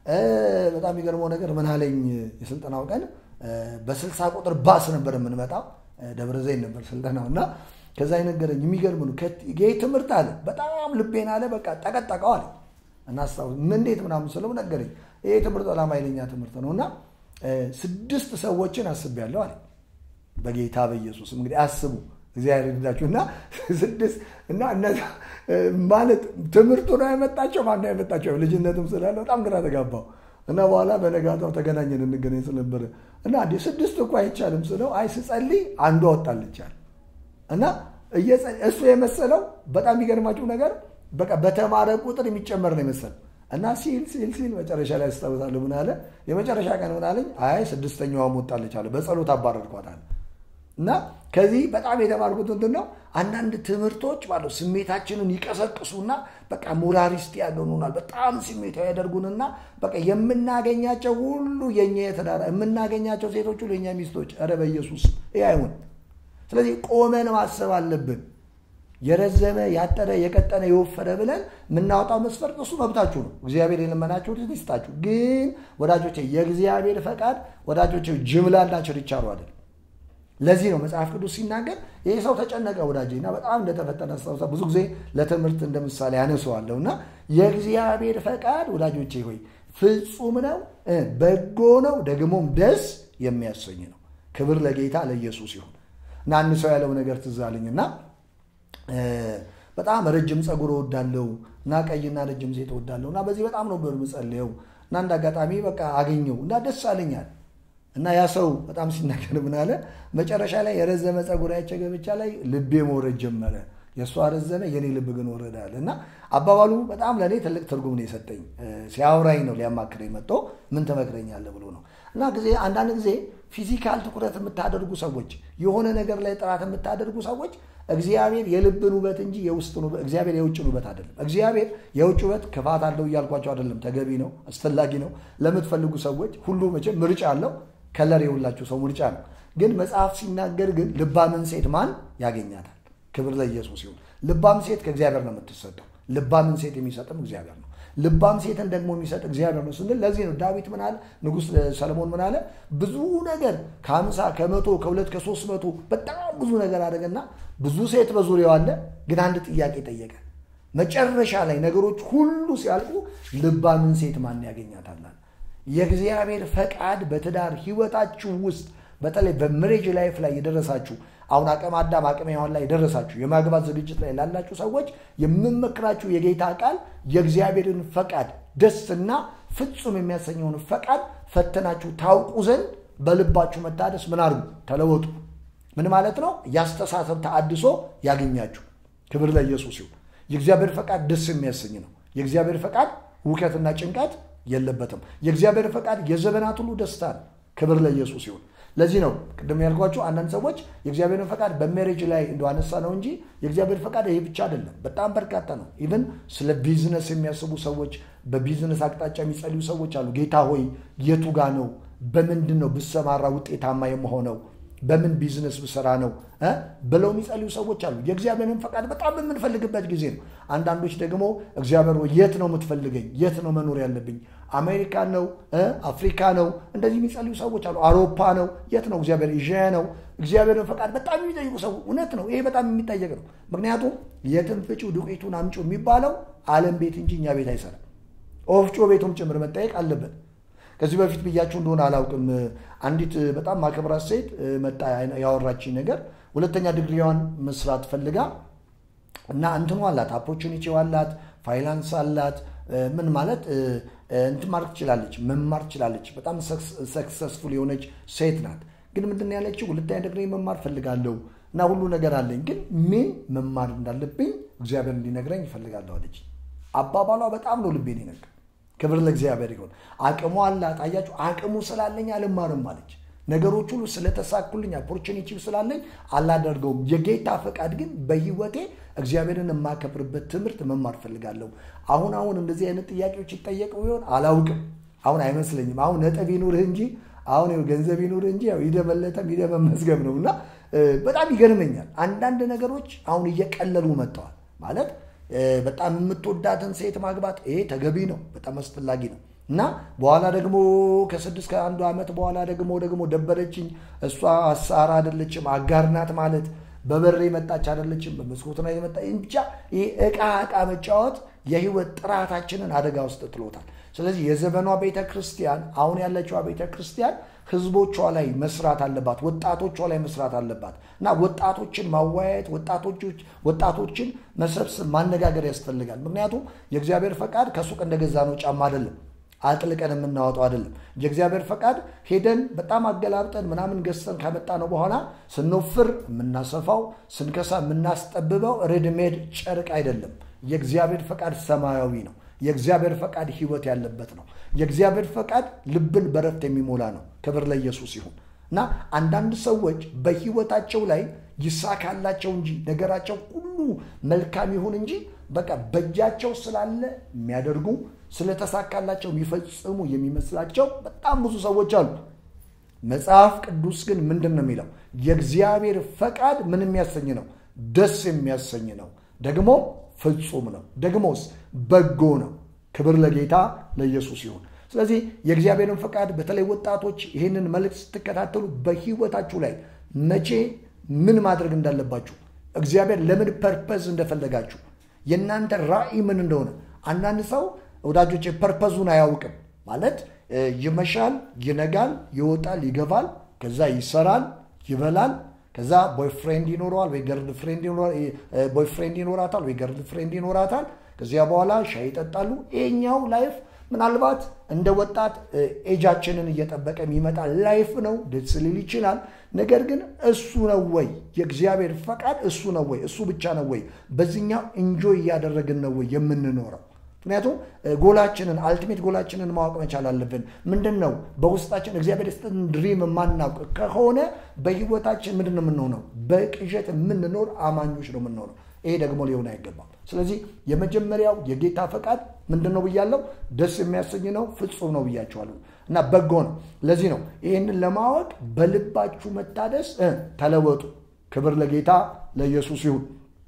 በጣም የሚገርመው ነገር ምን አለኝ የስልጠናው ቀን በስልሳ ቁጥር ባስ ነበር የምንመጣው ደብረ ዘይት ነበር ስልጠናው እና ከዛ የነገረኝ የሚገርም ነው ይህ ትምህርት አለ በጣም ልቤን አለ በቃ ጠቀጠቀው አለ እና አስታውስ እንዴት ምናምን ስለው ነገረኝ ይህ ትምህርት በጣም ኃይለኛ ትምህርት ነው እና ስድስት ሰዎችን አስቤያለሁ አለ በጌታ በኢየሱስም እንግዲህ አስቡ እግዚአብሔር ይርዳችሁ እና ስድስት እና እነዛ ማለት ትምህርቱ ነው ያመጣቸው ማነው ያመጣቸው ልጅነትም ስላለ በጣም ግራ ተጋባው እና በኋላ በነጋታው ተገናኘን እንገናኝ ስለነበረ እና እንዲ ስድስት እኮ አይቻልም ስለው አይ ስጸልይ አንዷ ወጣልቻል እና እሱ የመሰለው በጣም የሚገርማችሁ ነገር በቃ በተማረ ቁጥር የሚጨመር ነው የመሰለው እና ሲል ሲል ሲል መጨረሻ ላይ ያስታውሳለሁ ምን አለ የመጨረሻ ቀን ምን አለኝ አይ ስድስተኛዋም ወጣለች አለ በጸሎት አባረርኳታል እና ከዚህ በጣም የተማርኩት ምንድን ነው አንዳንድ ትምህርቶች ማለት ስሜታችንን ይቀሰቅሱና በቃ ሞራሊስት ያገኑናል በጣም ስሜታዊ ያደርጉንና በቃ የምናገኛቸው ሁሉ የኛ የተዳራ የምናገኛቸው ሴቶች ሁሉ የኛ ሚስቶች ኧረ በኢየሱስ ይህ አይሆን ስለዚህ ቆመን ማሰብ አለብን የረዘመ ያጠረ የቀጠነ የወፈረ ብለን የምናወጣው መስፈርት እሱ መብታችሁ ነው እግዚአብሔር የለመናችሁ ይስጣችሁ ግን ወዳጆቼ የእግዚአብሔር ፈቃድ ወዳጆቼ ጅምላና ችርቻሮ አይደል ለዚህ ነው መጽሐፍ ቅዱስ ሲናገር ይህ ሰው ተጨነቀ ወዳጄ እና በጣም እንደተፈተነ አስታውሳ ብዙ ጊዜ ለትምህርት እንደ ምሳሌ ያነሰዋለሁ እና የእግዚአብሔር ፈቃድ ወዳጆቼ ሆይ ፍጹም ነው በጎ ነው ደግሞም ደስ የሚያሰኝ ነው ክብር ለጌታ ለኢየሱስ ይሁን እና አንድ ሰው ያለው ነገር ትዝ አለኝ እና በጣም ረጅም ፀጉር እወዳለሁ እና ቀይና ረጅም ሴት እወዳለሁ እና በዚህ በጣም ነው የምጸልየው እና እንደ አጋጣሚ በቃ አገኘው እና ደስ አለኛል እና ያ ሰው በጣም ሲናገር ምን አለ መጨረሻ ላይ የረዘመ ፀጉር ያቸ ገብቻ ላይ ልቤ መውረድ ጀመረ የእሷ ረዘመ የኔ ልብ ግን ወረዳል እና አባባሉ በጣም ለእኔ ትልቅ ትርጉም ነው የሰጠኝ ሲያወራኝ ነው ሊያማክረኝ መጥቶ ምን ትመክረኛለህ ብሎ ነው እና ጊዜ አንዳንድ ጊዜ ፊዚካል ትኩረት የምታደርጉ ሰዎች የሆነ ነገር ላይ ጥራት የምታደርጉ ሰዎች እግዚአብሔር የልብን ውበት እንጂ የውስጥን ውበት እግዚአብሔር የውጭን ውበት አይደለም እግዚአብሔር የውጭ ውበት ክፋት አለው እያልኳቸው አይደለም ተገቢ ነው አስፈላጊ ነው ለምትፈልጉ ሰዎች ሁሉ መቼም ምርጫ አለው ከለር የሁላችሁ ሰው ምርጫ ነው ግን መጽሐፍ ሲናገር ግን ልባምን ሴት ማን ያገኛታል ክብር ለኢየሱስ ይሁን ልባም ሴት ከእግዚአብሔር ነው የምትሰጠው ልባምን ሴት የሚሰጥም እግዚአብሔር ነው ልባም ሴትን ደግሞ የሚሰጥ እግዚአብሔር ነው ስንል ለዚህ ነው ዳዊት ምን አለ ንጉሥ ሰለሞን ምን አለ ብዙ ነገር ከአምሳ ከመቶ ከሁለት ከሶስት መቶ በጣም ብዙ ነገር አደረገና ብዙ ሴት በዙሪያው አለ ግን አንድ ጥያቄ ጠየቀ መጨረሻ ላይ ነገሮች ሁሉ ሲያልቁ ልባምን ሴት ማን ያገኛታል የእግዚአብሔር ፈቃድ በትዳር ህይወታችሁ ውስጥ በተለይ በምሬጅ ላይፍ ላይ የደረሳችሁ አሁን አቅመ አዳም አቅመ ሔዋን ላይ የደረሳችሁ የማግባት ዝግጅት ላይ ላላችሁ ሰዎች የምመክራችሁ የጌታ ቃል የእግዚአብሔርን ፈቃድ ደስና ፍጹም የሚያሰኘውን ፈቃድ ፈተናችሁ ታውቁ ዘንድ በልባችሁ መታደስ ምን አድርጉ ተለወጡ ምን ማለት ነው ያስተሳሰብ ተአድሶ ያገኛችሁ ክብር ለኢየሱስ ይሁን የእግዚአብሔር ፈቃድ ደስ የሚያሰኝ ነው የእግዚአብሔር ፈቃድ ውከትና ጭንቀት የለበትም የእግዚአብሔር ፈቃድ የዘመናት ሁሉ ደስታ ነው ክብር ለኢየሱስ ይሁን ለዚህ ነው ቅድም ያልኳቸው አንዳንድ ሰዎች የእግዚአብሔርን ፈቃድ በሜሬጅ ላይ እንደ አነሳ ነው እንጂ የእግዚአብሔር ፈቃድ ይሄ ብቻ አይደለም በጣም በርካታ ነው ኢቨን ስለ ቢዝነስ የሚያስቡ ሰዎች በቢዝነስ አቅጣጫ የሚጸልዩ ሰዎች አሉ ጌታ ሆይ የቱ ጋ ነው በምንድን ነው ብሰማራ ውጤታማ የመሆነው በምን ቢዝነስ ብሰራ ነው ብለው የሚጸልዩ ሰዎች አሉ የእግዚአብሔርን ፈቃድ በጣም የምንፈልግበት ጊዜ ነው አንዳንዶች ደግሞ እግዚአብሔር የት ነው የምትፈልገኝ የት ነው መኖር ያለብኝ አሜሪካ ነው አፍሪካ ነው እንደዚህ የሚጸልዩ ሰዎች አሉ አውሮፓ ነው የት ነው እግዚአብሔር ኤዥያ ነው እግዚአብሔርን ፈቃድ በጣም የሚጠይቁ ሰው እውነት ነው ይሄ በጣም የሚጠየቅ ነው ምክንያቱም የትን ፍጪው ዱቄቱን አምጩ የሚባለው አለም ቤት እንጂ እኛ ቤት አይሰራም ኦፍጮ ቤቱም ጭምር መጠየቅ አለበት ከዚህ በፊት ብያችሁ እንደሆነ አላውቅም አንዲት በጣም ማከብራት ሴት መጣ ያወራችኝ ነገር ሁለተኛ ዲግሪዋን መስራት ፈልጋ እና እንትኑ አላት ኦፖርቹኒቲ አላት ፋይናንስ አላት ምን ማለት እንትን ማድረግ ትችላለች መማር ትችላለች በጣም ሰክሰስፉል የሆነች ሴት ናት ግን ምንድን ያለችው ሁለተኛ ዲግሪ መማር ፈልጋለሁ እና ሁሉ ነገር አለኝ ግን ምን መማር እንዳለብኝ እግዚአብሔር እንዲነግረኝ ይፈልጋለሁ አለች አባባሏ በጣም ነው ልቤን ይነገር ክብር ለእግዚአብሔር ይሆን አቅሙ አላት አያችሁ አቅሙ ስላለኝ አልማርም አለች ነገሮች ሁሉ ስለተሳኩልኝ ኦፖርቹኒቲው ስላለኝ አላደርገውም የጌታ ፈቃድ ግን በህይወቴ እግዚአብሔርን የማከብርበት ትምህርት መማር ፈልጋለሁ አሁን አሁን እንደዚህ አይነት ጥያቄዎች ይጠየቁ ይሆን አላውቅም አሁን አይመስለኝም አሁን ነጥብ ይኑርህ እንጂ አሁን ገንዘብ ይኑርህ እንጂ ሂደመለተም ሂደመመዝገብ ነው እና በጣም ይገርመኛል አንዳንድ ነገሮች አሁን እየቀለሉ መጥተዋል ማለት በጣም የምትወዳትን ሴት ማግባት ይሄ ተገቢ ነው በጣም አስፈላጊ ነው እና በኋላ ደግሞ ከስድስት ከአንዱ ዓመት በኋላ ደግሞ ደግሞ ደበረችኝ እሷ አሳራ አይደለችም አጋር ናት ማለት በበሬ መጣች አይደለችም በመስኮት ላይ መጣ ብቻ ይህ እቃ እቃ መጫወት የህይወት ጥራታችንን አደጋ ውስጥ ጥሎታል ስለዚህ የዘመኗ ቤተ ክርስቲያን አሁን ያለችዋ ቤተ ክርስቲያን ህዝቦቿ ላይ መስራት አለባት፣ ወጣቶቿ ላይ መስራት አለባት እና ወጣቶችን ማወያየት፣ ወጣቶችን መሰብሰብ፣ ማነጋገር ያስፈልጋል። ምክንያቱም የእግዚአብሔር ፈቃድ ከሱቅ እንደገዛ ነው ጫማ አይደለም አጥልቀን የምናወጣው አይደለም። የእግዚአብሔር ፈቃድ ሄደን በጣም አገላብጠን ምናምን ገዝተን ካመጣ ነው በኋላ ስንወፍር የምናሰፋው ስንከሳ የምናስጠብበው ሬድሜድ ጨርቅ አይደለም። የእግዚአብሔር ፈቃድ ሰማያዊ ነው። የእግዚአብሔር ፈቃድ ህይወት ያለበት ነው። የእግዚአብሔር ፈቃድ ልብን በረፍት የሚሞላ ነው። ክብር ለኢየሱስ ይሁን እና አንዳንድ ሰዎች በህይወታቸው ላይ ይሳካላቸው እንጂ ነገራቸው ሁሉ መልካም ይሁን እንጂ በቃ በእጃቸው ስላለ የሚያደርጉ ስለተሳካላቸው የሚፈጽሙ የሚመስላቸው በጣም ብዙ ሰዎች አሉ። መጽሐፍ ቅዱስ ግን ምንድን ነው የሚለው? የእግዚአብሔር ፈቃድ ምን የሚያሰኝ ነው? ደስ የሚያሰኝ ነው። ደግሞ ፍጹም ነው። ደግሞስ በጎ ነው። ክብር ለጌታ ለኢየሱስ ይሁን። ስለዚህ የእግዚአብሔርን ፈቃድ በተለይ ወጣቶች ይህንን መልእክት ስትከታተሉ በህይወታችሁ ላይ መቼ ምን ማድረግ እንዳለባችሁ እግዚአብሔር ለምን ፐርፐዝ እንደፈለጋችሁ የእናንተ ራዕይ ምን እንደሆነ አንዳንድ ሰው ወዳጆች ፐርፐዙን አያውቅም። ማለት ይመሻል፣ ይነጋል፣ ይወጣል፣ ይገባል፣ ከዛ ይሰራል፣ ይበላል፣ ከዛ ቦይፍሬንድ ይኖረዋል ወይ ገርል ፍሬንድ ቦይፍሬንድ ይኖራታል ወይ ገርል ፍሬንድ ይኖራታል። ከዚያ በኋላ ሻይ ይጠጣሉ። ይሄኛው ላይፍ ምናልባት እንደ ወጣት ኤጃችንን እየጠበቀ የሚመጣ ላይፍ ነው። ደስ ሊል ይችላል። ነገር ግን እሱ ነው ወይ የእግዚአብሔር ፈቃድ? እሱ ነው ወይ? እሱ ብቻ ነው ወይ? በዚህኛው እንጆይ እያደረግን ነው ወይ የምንኖረው? ምክንያቱም ጎላችንን አልቲሜት ጎላችንን ማወቅ መቻል አለብን። ምንድን ነው በውስጣችን እግዚአብሔር ስጥን ድሪም የማናውቅ ከሆነ በህይወታችን ምንድን ነው የምንሆነው? በቅዠት የምንኖር አማኞች ነው የምንሆነው። ይሄ ደግሞ ሊሆን አይገባም። ስለዚህ የመጀመሪያው የጌታ ፈቃድ ምንድን ነው ብያለው? ደስ የሚያሰኝ ነው፣ ፍጹም ነው ብያቸዋለሁ እና በጎ ነው። ለዚህ ነው ይህንን ለማወቅ በልባችሁ መታደስ ተለወጡ። ክብር ለጌታ ለኢየሱስ ይሁን።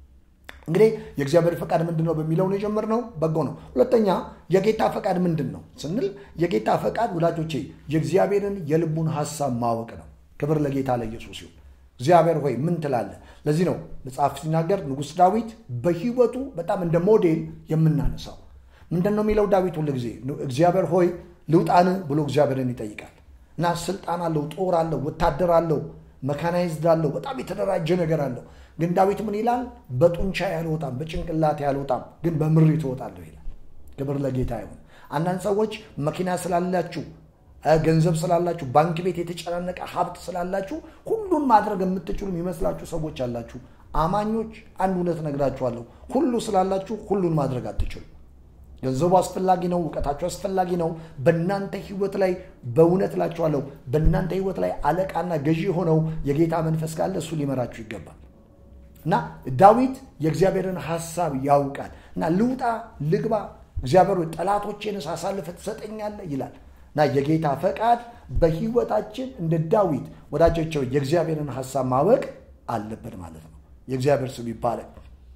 እንግዲህ የእግዚአብሔር ፈቃድ ምንድን ነው በሚለው ነው የጀመርነው። በጎ ነው። ሁለተኛ የጌታ ፈቃድ ምንድን ነው ስንል የጌታ ፈቃድ ወዳጆቼ የእግዚአብሔርን የልቡን ሀሳብ ማወቅ ነው። ክብር ለጌታ ለኢየሱስ ይሁን። እግዚአብሔር ሆይ ምን ትላለህ? ለዚህ ነው መጽሐፍ ሲናገር ንጉሥ ዳዊት በህይወቱ በጣም እንደ ሞዴል የምናነሳው ምንድን ነው የሚለው ዳዊት ሁል ጊዜ እግዚአብሔር ሆይ ልውጣን ብሎ እግዚአብሔርን ይጠይቃል እና ስልጣን አለው፣ ጦር አለው፣ ወታደር አለው፣ መካናይዝድ አለው፣ በጣም የተደራጀ ነገር አለው። ግን ዳዊት ምን ይላል? በጡንቻ ያልወጣም፣ በጭንቅላት ያልወጣም፣ ግን በምሪት እወጣለሁ ይላል። ክብር ለጌታ ይሁን። አንዳንድ ሰዎች መኪና ስላላችሁ ገንዘብ ስላላችሁ ባንክ ቤት የተጨናነቀ ሀብት ስላላችሁ ሁሉን ማድረግ የምትችሉ የሚመስላችሁ ሰዎች አላችሁ። አማኞች አንድ እውነት ነግራችኋለሁ። ሁሉ ስላላችሁ ሁሉን ማድረግ አትችሉ። ገንዘቡ አስፈላጊ ነው። እውቀታችሁ አስፈላጊ ነው። በእናንተ ህይወት ላይ በእውነት እላችኋለሁ፣ በእናንተ ህይወት ላይ አለቃና ገዢ ሆነው የጌታ መንፈስ ካለ እሱ ሊመራችሁ ይገባል። እና ዳዊት የእግዚአብሔርን ሀሳብ ያውቃል እና ልውጣ ልግባ፣ እግዚአብሔር ጠላቶቼንስ አሳልፈህ ትሰጠኛለህ ይላል እና የጌታ ፈቃድ በህይወታችን እንደ ዳዊት ወዳጆቸው የእግዚአብሔርን ሀሳብ ማወቅ አለብን ማለት ነው። የእግዚአብሔር ስም ይባላል።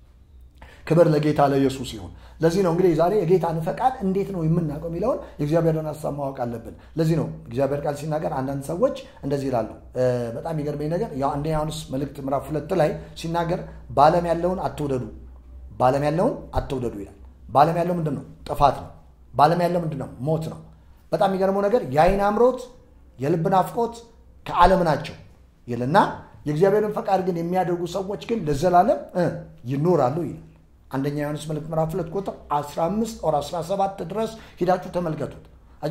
ክብር ለጌታ ለኢየሱስ ይሁን። ለዚህ ነው እንግዲህ ዛሬ የጌታን ፈቃድ እንዴት ነው የምናውቀው የሚለውን የእግዚአብሔርን ሀሳብ ማወቅ አለብን። ለዚህ ነው እግዚአብሔር ቃል ሲናገር አንዳንድ ሰዎች እንደዚህ ይላሉ። በጣም የሚገርመኝ ነገር ያው አንደኛ ዮሐንስ መልእክት ምዕራፍ ሁለት ላይ ሲናገር በዓለም ያለውን አትውደዱ፣ በዓለም ያለውን አትውደዱ ይላል። በዓለም ያለው ምንድን ነው? ጥፋት ነው። በዓለም ያለው ምንድን ነው? ሞት ነው። በጣም የሚገርመው ነገር የአይን አምሮት፣ የልብ ናፍቆት ከዓለም ናቸው ይልና የእግዚአብሔርን ፈቃድ ግን የሚያደርጉ ሰዎች ግን ለዘላለም ይኖራሉ ይላል። አንደኛ ዮሐንስ መልእክት ምዕራፍ ሁለት ቁጥር 15 ኦር 17 ድረስ ሂዳችሁ ተመልከቱት።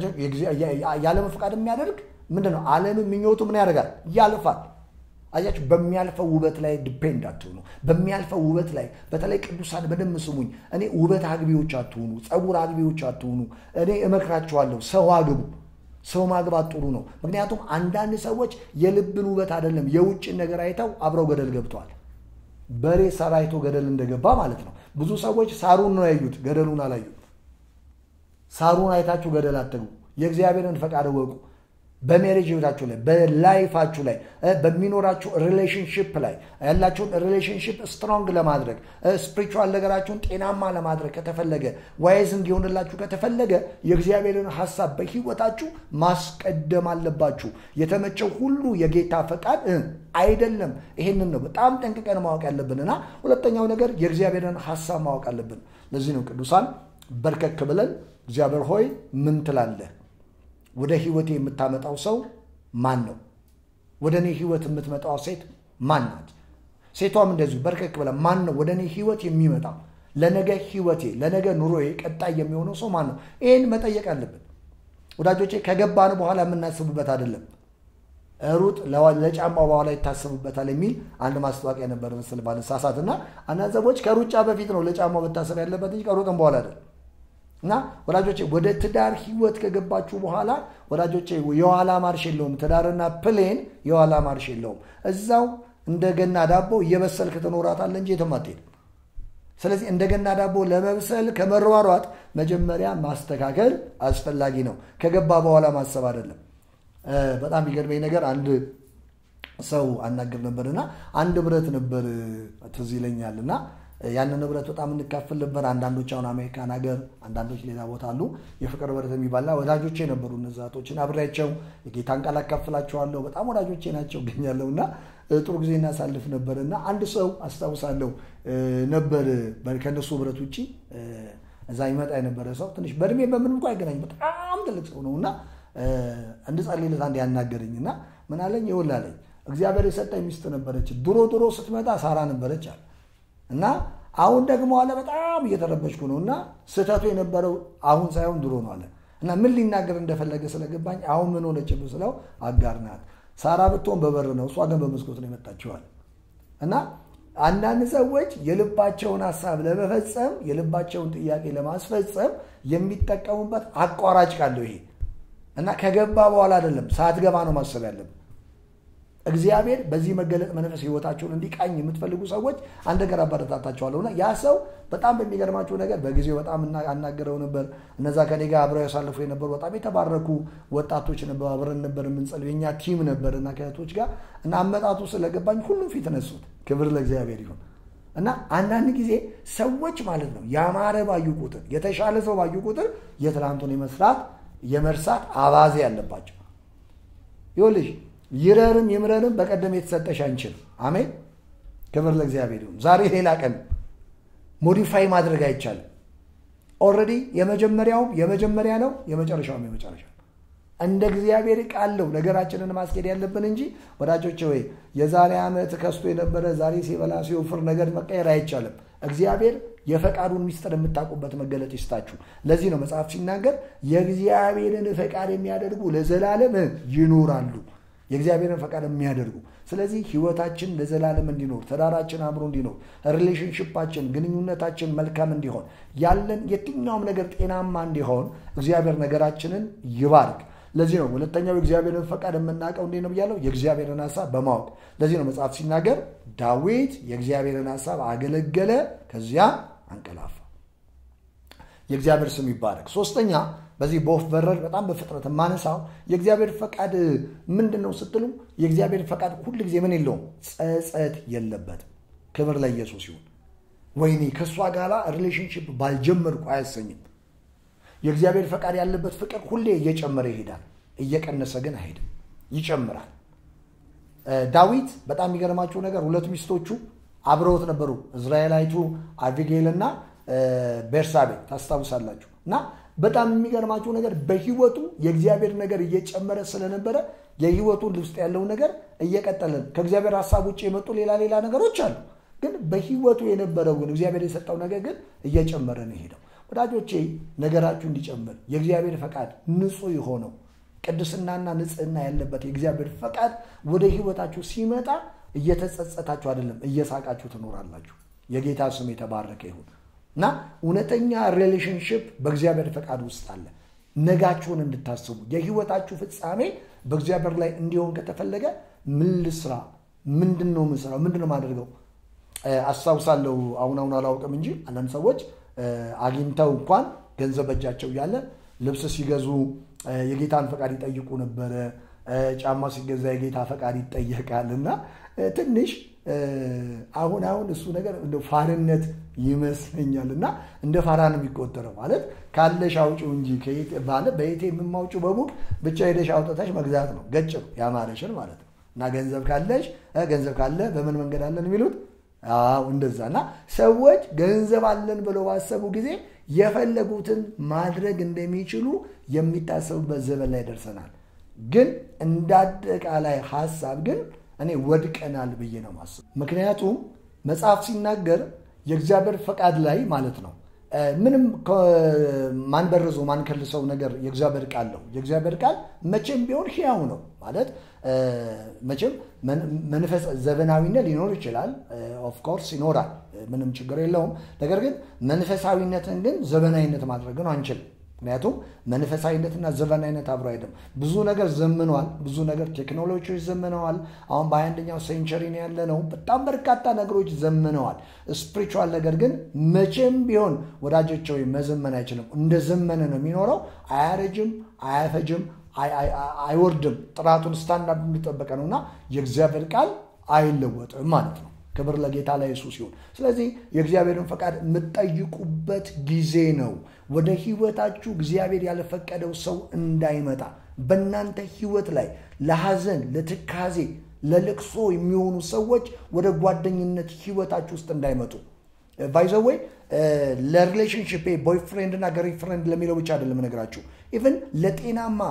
የዓለምን ፈቃድ የሚያደርግ ምንድን ነው? ዓለምን ምኞቱ ምን ያደርጋል? ያልፋል። አያችሁ፣ በሚያልፈው ውበት ላይ ዲፔንድ አትሆኑ። በሚያልፈው ውበት ላይ በተለይ ቅዱሳን በደንብ ስሙኝ። እኔ ውበት አግቢዎች አትሆኑ፣ ጸጉር አግቢዎች አትሆኑ። እኔ እመክራችኋለሁ፣ ሰው አግቡ። ሰው ማግባት ጥሩ ነው። ምክንያቱም አንዳንድ ሰዎች የልብን ውበት አይደለም የውጭን ነገር አይተው አብረው ገደል ገብተዋል። በሬ ሳር አይቶ ገደል እንደገባ ማለት ነው። ብዙ ሰዎች ሳሩን ነው ያዩት፣ ገደሉን አላዩት። ሳሩን አይታችሁ ገደል አትግቡ። የእግዚአብሔርን ፈቃድ እወቁ። በሜሬጅ ህይወታችሁ ላይ በላይፋችሁ ላይ በሚኖራችሁ ሪሌሽንሽፕ ላይ ያላችሁን ሪሌሽንሽፕ ስትሮንግ ለማድረግ ስፕሪቹዋል ነገራችሁን ጤናማ ለማድረግ ከተፈለገ ዋይዝ እንዲሆንላችሁ ከተፈለገ የእግዚአብሔርን ሀሳብ በህይወታችሁ ማስቀደም አለባችሁ። የተመቸው ሁሉ የጌታ ፈቃድ አይደለም። ይሄንን ነው በጣም ጠንቅቀን ማወቅ ያለብንና ሁለተኛው ነገር የእግዚአብሔርን ሀሳብ ማወቅ አለብን። ለዚህ ነው ቅዱሳን በርከክ ብለን እግዚአብሔር ሆይ ምን ትላለህ ወደ ህይወቴ የምታመጣው ሰው ማን ነው? ወደ እኔ ህይወት የምትመጣው ሴት ማን ናት? ሴቷም እንደዚሁ በርከክ ብላ ማን ነው ወደ እኔ ህይወት የሚመጣው ለነገ ህይወቴ ለነገ ኑሮዬ ቀጣይ የሚሆነው ሰው ማን ነው? ይህን መጠየቅ አለብን ወዳጆቼ። ከገባን በኋላ የምናስብበት አይደለም። ሩጥ ለጫማው በኋላ ይታሰብበታል የሚል አንድ ማስታወቂያ ነበር መሰል ባልሳሳት እና አንዳንድ ሰዎች ከሩጫ በፊት ነው ለጫማው መታሰብ ያለበት እንጂ ከሩጥም በኋላ አይደለም። እና ወዳጆቼ ወደ ትዳር ህይወት ከገባችሁ በኋላ ወዳጆቼ የኋላ ማርሽ የለውም። ትዳርና ፕሌን የኋላ ማርሽ የለውም። እዛው እንደገና ዳቦ እየበሰልክ ትኖራታለህ እንጂ የትም አትሄድም። ስለዚህ እንደገና ዳቦ ለመብሰል ከመሯሯጥ መጀመሪያ ማስተካከል አስፈላጊ ነው። ከገባ በኋላ ማሰብ አይደለም። በጣም የሚገርመኝ ነገር አንድ ሰው አናገር ነበርና አንድ ብረት ነበር ትዝ ይለኛል እና ያንን ንብረት በጣም እንካፍል ነበር። አንዳንዶች አሁን አሜሪካን ሀገር፣ አንዳንዶች ሌላ ቦታ አሉ። የፍቅር ብረት የሚባልና ወዳጆቼ ነበሩ። እነዛቶችን አብሬያቸው የጌታን ቃል አካፍላቸዋለሁ። በጣም ወዳጆቼ ናቸው እገኛለሁ እና ጥሩ ጊዜ እናሳልፍ ነበር እና አንድ ሰው አስታውሳለሁ ነበር ከእነሱ ብረት ውጭ እዛ ይመጣ የነበረ ሰው ትንሽ በእድሜ በምንም እንኳ አይገናኝ በጣም ትልቅ ሰው ነው እና እንድጸልይለት አንድ ያናገረኝ እና ምን አለኝ ይኸውልህ አለኝ እግዚአብሔር የሰጠኝ ሚስት ነበረች። ድሮ ድሮ ስትመጣ ሳራ ነበረች አለ እና አሁን ደግሞ አለ በጣም እየተረበሽኩ ነው እና ስህተቱ የነበረው አሁን ሳይሆን ድሮ ነው አለ እና ምን ሊናገር እንደፈለገ ስለገባኝ አሁን ምን ሆነች ስለው አጋር ናት። ሳራ ብትሆን በበር ነው፣ እሷ ግን በመስኮት ነው የመጣችዋል። እና አንዳንድ ሰዎች የልባቸውን ሀሳብ ለመፈጸም የልባቸውን ጥያቄ ለማስፈጸም የሚጠቀሙበት አቋራጭ ካለው ይሄ እና ከገባ በኋላ አይደለም ሳትገባ ነው ማሰብ ያለብን። እግዚአብሔር በዚህ መገለጥ መንፈስ ህይወታቸውን እንዲቃኝ የምትፈልጉ ሰዎች አንድ ነገር አበረታታቸዋለሁ እና ያ ሰው በጣም በሚገርማቸው ነገር በጊዜው በጣም አናገረው ነበር። እነዛ ከኔ ጋር አብረው ያሳልፉ የነበሩ በጣም የተባረኩ ወጣቶች ነበሩ። አብረን ነበር የምንጸልው የኛ ቲም ነበር እና ከእህቶች ጋር እና አመጣጡ ስለገባኝ ሁሉም ፊት ነሱት። ክብር ለእግዚአብሔር ይሁን። እና አንዳንድ ጊዜ ሰዎች ማለት ነው ያማረ ባዩ ቁጥር የተሻለ ሰው ባዩ ቁጥር የትላንቱን የመስራት የመርሳት አባዜ ያለባቸው ይኸውልሽ ይረርም ይምረርም በቀደም የተሰጠሽ አንቺ ነው። አሜን። ክብር ለእግዚአብሔር ይሁን። ዛሬ ሌላ ቀን ሞዲፋይ ማድረግ አይቻልም። ኦልሬዲ የመጀመሪያውም የመጀመሪያ ነው፣ የመጨረሻውም የመጨረሻ ነው። እንደ እግዚአብሔር ቃል ነው ነገራችንን ማስኬድ ያለብን እንጂ ወዳጆች ወይ የዛሬ ዓመት ከስቶ የነበረ ዛሬ ሲበላ ሲወፍር ነገር መቀየር አይቻልም። እግዚአብሔር የፈቃዱን ሚስጥር የምታውቁበት መገለጥ ይስጣችሁ። ለዚህ ነው መጽሐፍ ሲናገር የእግዚአብሔርን ፈቃድ የሚያደርጉ ለዘላለም ይኖራሉ። የእግዚአብሔርን ፈቃድ የሚያደርጉ ስለዚህ ህይወታችን ለዘላለም እንዲኖር፣ ትዳራችን አምሮ እንዲኖር፣ ሪሌሽንሽፓችን ግንኙነታችን መልካም እንዲሆን፣ ያለን የትኛውም ነገር ጤናማ እንዲሆን እግዚአብሔር ነገራችንን ይባርክ። ለዚህ ነው ሁለተኛው የእግዚአብሔርን ፈቃድ የምናውቀው እንዴት ነው ብያለሁ? የእግዚአብሔርን ሀሳብ በማወቅ ለዚህ ነው መጽሐፍ ሲናገር ዳዊት የእግዚአብሔርን ሀሳብ አገለገለ፣ ከዚያ አንቀላፋ። የእግዚአብሔር ስም ይባረክ። ሶስተኛ በዚህ በወፍ በረር በጣም በፍጥነት የማነሳው የእግዚአብሔር ፈቃድ ምንድን ነው ስትሉ፣ የእግዚአብሔር ፈቃድ ሁል ጊዜ ምን የለውም ጸጸት የለበትም። ክብር ለኢየሱስ ይሁን። ወይኔ ከእሷ ጋር ሪሌሽንሽፕ ባልጀመርኩ አያሰኝም። የእግዚአብሔር ፈቃድ ያለበት ፍቅር ሁሌ እየጨመረ ይሄዳል፣ እየቀነሰ ግን አይሄድም፣ ይጨምራል። ዳዊት በጣም የሚገርማችሁ ነገር ሁለት ሚስቶቹ አብረውት ነበሩ፣ እዝራኤላዊቱ አቢጌል እና ቤርሳቤ ታስታውሳላችሁ። እና በጣም የሚገርማችሁ ነገር በህይወቱ የእግዚአብሔር ነገር እየጨመረ ስለነበረ የህይወቱ ውስጥ ያለው ነገር እየቀጠለ ከእግዚአብሔር ሀሳብ ውጭ የመጡ ሌላ ሌላ ነገሮች አሉ። ግን በህይወቱ የነበረው ግን እግዚአብሔር የሰጠው ነገር ግን እየጨመረ ነው ሄደው። ወዳጆቼ ነገራችሁ እንዲጨምር የእግዚአብሔር ፈቃድ ንጹህ የሆነው ቅድስናና ንጽህና ያለበት የእግዚአብሔር ፈቃድ ወደ ህይወታችሁ ሲመጣ እየተጸጸታችሁ አይደለም፣ እየሳቃችሁ ትኖራላችሁ። የጌታ ስም የተባረከ ይሁን እና እውነተኛ ሪሌሽንሽፕ በእግዚአብሔር ፈቃድ ውስጥ አለ። ነጋችሁን እንድታስቡ የህይወታችሁ ፍጻሜ በእግዚአብሔር ላይ እንዲሆን ከተፈለገ ምን ልስራ? ምንድን ነው የምስራው? ምንድን ነው የማደርገው? አስታውሳለሁ። አሁን አሁን አላውቅም እንጂ አንዳንድ ሰዎች አግኝተው እንኳን ገንዘብ በእጃቸው እያለ ልብስ ሲገዙ የጌታን ፈቃድ ይጠይቁ ነበረ። ጫማ ሲገዛ የጌታ ፈቃድ ይጠየቃል እና ትንሽ አሁን አሁን እሱ ነገር እንደ ፋርነት ይመስለኛል እና እንደ ፋራ ነው የሚቆጠረው። ማለት ካለሽ አውጪው እንጂ ማለት በየቴ የምማውጪው በሙቅ ብቻ ሄደሽ አውጥተሽ መግዛት ነው። ገጭ ነው ያማረሽን ማለት ነው። እና ገንዘብ ካለሽ ገንዘብ ካለ በምን መንገድ አለን የሚሉት አዎ እንደዛ። እና ሰዎች ገንዘብ አለን ብለው ባሰቡ ጊዜ የፈለጉትን ማድረግ እንደሚችሉ የሚታሰቡበት ዘመን ላይ ደርሰናል። ግን እንደ አጠቃላይ ሀሳብ ግን እኔ ወድቀናል ብዬ ነው ማስብ። ምክንያቱም መጽሐፍ ሲናገር የእግዚአብሔር ፈቃድ ላይ ማለት ነው ምንም ማንበርዘው ማንከልሰው ነገር የእግዚአብሔር ቃል ነው። የእግዚአብሔር ቃል መቼም ቢሆን ሕያው ነው ማለት መቼም መንፈስ ዘመናዊነት ሊኖር ይችላል። ኦፍኮርስ ይኖራል፣ ምንም ችግር የለውም። ነገር ግን መንፈሳዊነትን ግን ዘመናዊነት ማድረግ ነው አንችልም። ምክንያቱም መንፈሳዊነትና ዘመናዊነት አብሮ አይደለም። ብዙ ነገር ዘምነዋል። ብዙ ነገር ቴክኖሎጂዎች ዘምነዋል። አሁን በአንደኛው ሴንቸሪ ነው ያለ ነው። በጣም በርካታ ነገሮች ዘምነዋል። ስፒሪቹዋል ነገር ግን መቼም ቢሆን ወዳጆች ወይ መዘመን አይችልም። እንደ ዘመነ ነው የሚኖረው። አያረጅም፣ አያፈጅም፣ አይወርድም። ጥራቱን ስታንዳርድ የሚጠበቀ ነው እና የእግዚአብሔር ቃል አይለወጥም ማለት ነው። ክብር ለጌታ ለኢየሱስ ይሁን። ስለዚህ የእግዚአብሔርን ፈቃድ የምትጠይቁበት ጊዜ ነው። ወደ ህይወታችሁ እግዚአብሔር ያልፈቀደው ሰው እንዳይመጣ በእናንተ ህይወት ላይ ለሐዘን፣ ለትካዜ፣ ለልቅሶ የሚሆኑ ሰዎች ወደ ጓደኝነት ህይወታችሁ ውስጥ እንዳይመጡ ባይዘወይ ለሪሌሽንሽፕ ቦይፍሬንድ እና ገሪ ፍሬንድ ለሚለው ብቻ አይደለም ነገራችሁ። ኢቨን ለጤናማ